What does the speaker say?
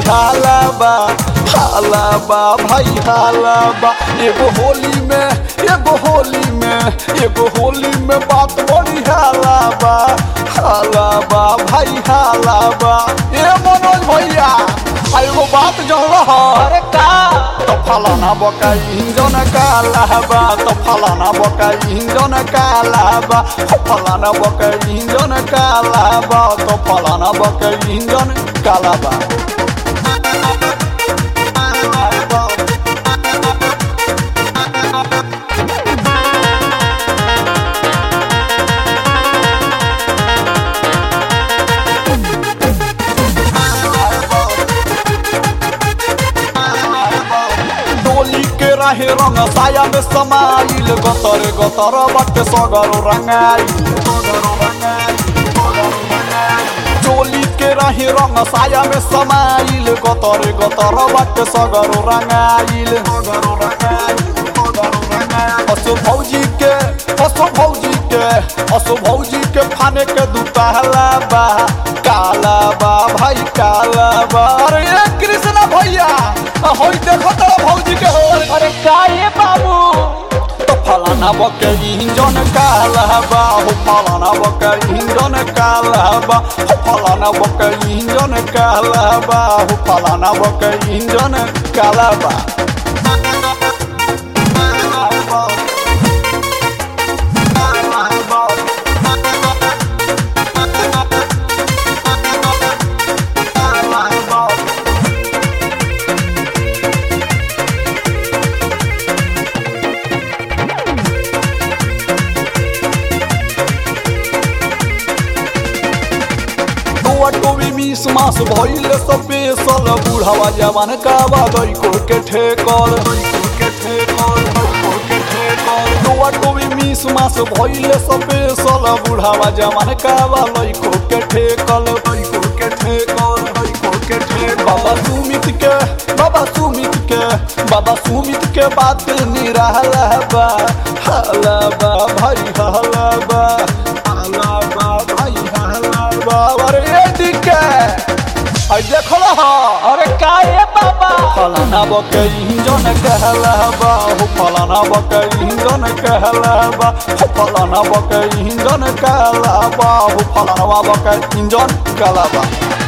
हाला बा हाला बा भाई हाला बा एगो होली में एगो होली में एगो होली में बात बड़ी हाला बा हाला बा भाई हाला बा ए मनोज भैया आ एगो बात जन रहा अरे का तो फलाना बका इंजन काला बा तो फलाना बका इंजन काला बा हो फलाना बका इंजन काला बा तो फलाना बका इंजन काला बा डोली के रहे रंग साया में समाइल गतर गतर बट सगर रंगाइल डोली के रहे रंग साया में समाइल गतर गतर बट सगर रंगाइल असो भौजी के असो भौजी के असो भौजी के फाने के दुताला बा काला बा भाई काला बा अरे ये कृष्णा भैया होई देखो तो भौजी के हो अरे का ये बाबू तो फलाना बके इंजन काला बा हो फलाना बके इंजन काला बा हो फलाना बके इंजन काला बा हो फलाना बके इंजन काला बा टोआ टोवी मिस मास भइल स्पेशल बुढ़ावा जवान का बागई को के ठेकल टोआ टोवी मिस मास भइल स्पेशल बुढ़ावा जवान का बागई को के ठेकल बाबा सुमित के बाबा सुमित के बाबा सुमित के बात निराला बा हाला बा भाई हाला बा हाला बा भाई हाला बा अरे ये दिके आई देखो हा अरे का ये बाबा फलाना बके इंजन कहला बा हो फलाना बके इंजन कहला बा हो फलाना बके इंजन कहला बा हो फलाना बके इंजन कहला बा